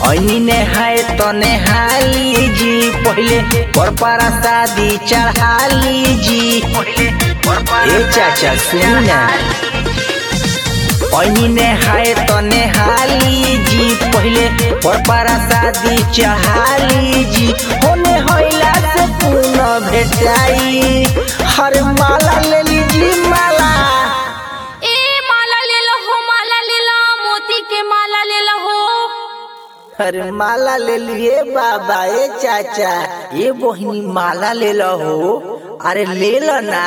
ऐनी ने है तने हाली जी पहले पर पारा शादी चढ़ाली जी ए चाचा सुन ना ऐनी ने है तने हाली जी पहले पर पारा शादी चढ़ाली जी होने होइला से पुनः भेटाई हर माला ले लीजी माला ए माला ले लो हो माला ले लो मोती के माला ले लो हो अरे माला ले लिए बाबा ए चाचा ये बहिनी माला ले लो हो अरे ले लो ना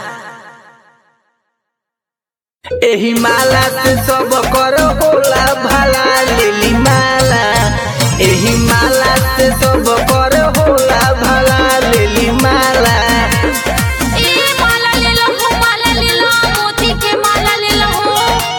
एही माला से सब करो होला भला ले ली माला एही माला से सब करो होला भला ले ली माला ए माला ले लो हो माला ले लो मोती के माला ले लो हो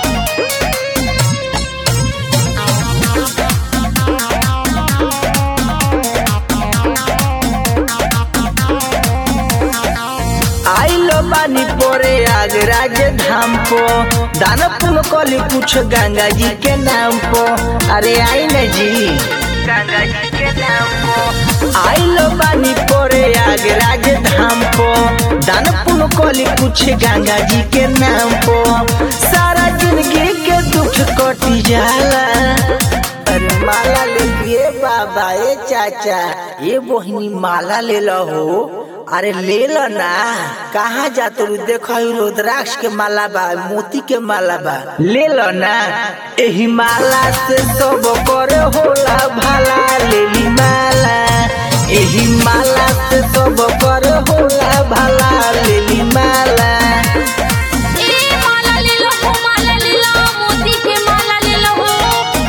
आइलो बानी पोरे आगरा के धाम को दान पुन कली कुछ गंगा जी के नाम को अरे आई न जी गंगा जी के नाम को आइलो बानी पोरे आगरा के धाम को दान पुन कली कुछ गंगा जी के नाम को सारा जिंदगी के दुख कटी जाला अरे माला ले लिए बाबा ए चाचा ये बहिनी माला ले लो हो अरे ले लो ना कहाँ जाते रू देखो ई रुद्राक्ष के माला बा मोती के माला बा ले लो ना एही माला से सब करे होला भला ले ली माला एही माला से सब करे होला भला ले ली माला ए माला ले लो हो माला ले लो मोती के माला ले लो हो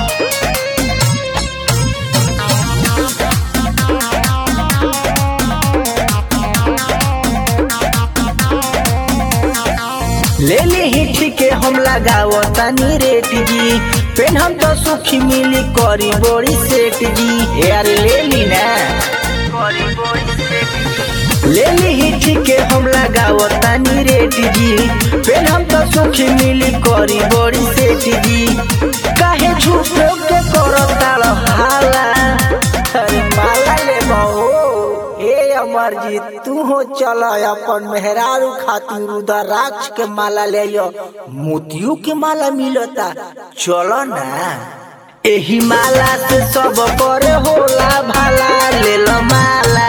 ले ली ही ठीक है हम लगाओ तनी रेट जी पेन हम तो सुखी मिली करी बड़ी सेठ जी यार ले ली ना ले ली ही ठीक है हम लगाओ तनी रेट जी पेन हम तो सुखी मिली करी बड़ी सेठ जी काहे झूठो के करो ताल हाला अरे माला ले बहो हे अमरजीत तू हो चल अपन मेहरारू खातिर रुद्राक्ष के माला ले लो मोतियों के माला मिलता चलो ना एही माला से सब करे होला भला ले लो माला